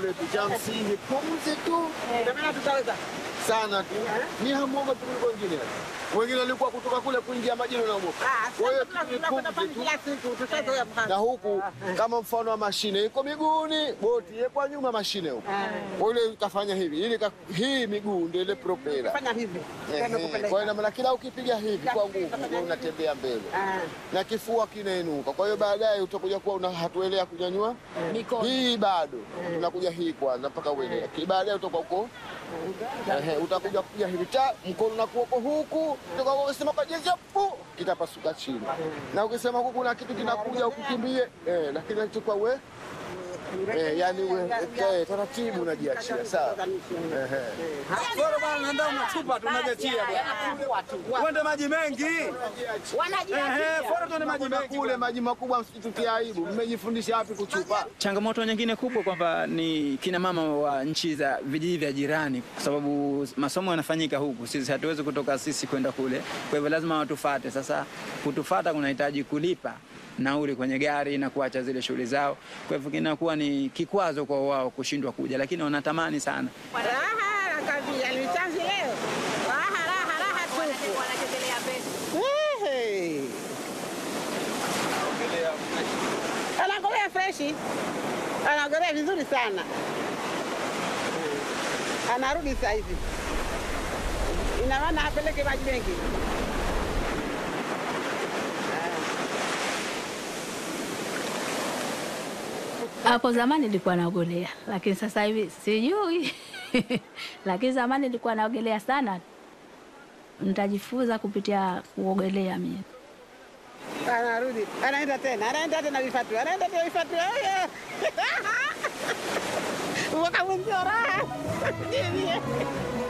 kule tu, cha msingi pumzi tu Ina maana tutaweza. sana tu, ni hamuogopi kuliko wengine. Wengine walikuwa kutoka kule kuingia majini wanaogopa. Ah, Kwa hiyo sasa ni tunakwenda pumzi pale tu. kila siku tutazoea pale. na huku kama mfano wa mashine iko miguuni, boti iko nyuma mashine huku. Kwa ile kafanya hivi, ili ka- hii miguu ndio ile propela. Fanya hivi. Ehe, Tena Kwa hiyo kupeleka. ina maana kila ukipiga hivi kwa nguvu ndio unatembea mbele Ah. na kifua kinainuka. Kwa hiyo baadaye utakuja kuwa una hatuelea kunyanyua Mikono. hii bado unakuja hii kwanza mpaka uelea, Ki- baadaye utakuwa uko ehe, utakuja kuja hivi ta mkono unakuwa uko huku, utakuwa ukisema kwa jinsi ya pu kitapasuka chini, na ukisema huku kuna kitu kinakuja ukikimbie, eh, lakini nachukua we eh, yani we eh, taratibu unajiachia sawa. Ehe. Bora bwana nenda unachupa tunajachia bwana. Uende maji mengi. Ehe, bora tuende maji mengi. Kule maji makubwa msitutie aibu. Mmejifundisha wapi kuchupa? Changamoto nyingine kubwa kwamba ni kina mama wa nchi za vijiji vya jirani, kwa sababu masomo yanafanyika huku, sisi hatuwezi kutoka sisi kwenda kule, kwa hivyo lazima watufate. Sasa kutufata kunahitaji kulipa nauli kwenye gari na kuacha zile shughuli zao, kwa hivyo kinakuwa ni kikwazo kwa wao kushindwa kuja, lakini wanatamani sana. Raha nakwambia ni chanzi leo. Raha raha raha tupu. Wanachekelea pesa. Ehe. Anaogelea freshi. Anaogelea vizuri sana. Anarudi sasa hivi. Ina maana apeleke maji mengi. Hapo zamani nilikuwa naogelea, lakini sasa hivi sijui. lakini zamani nilikuwa naogelea sana. Nitajifunza kupitia kuogelea mimi. Anarudi, anaenda tena, anaenda tena vifatu, anaenda tena vifatu. Oye! Mwaka mwenzio raha. Ndiye.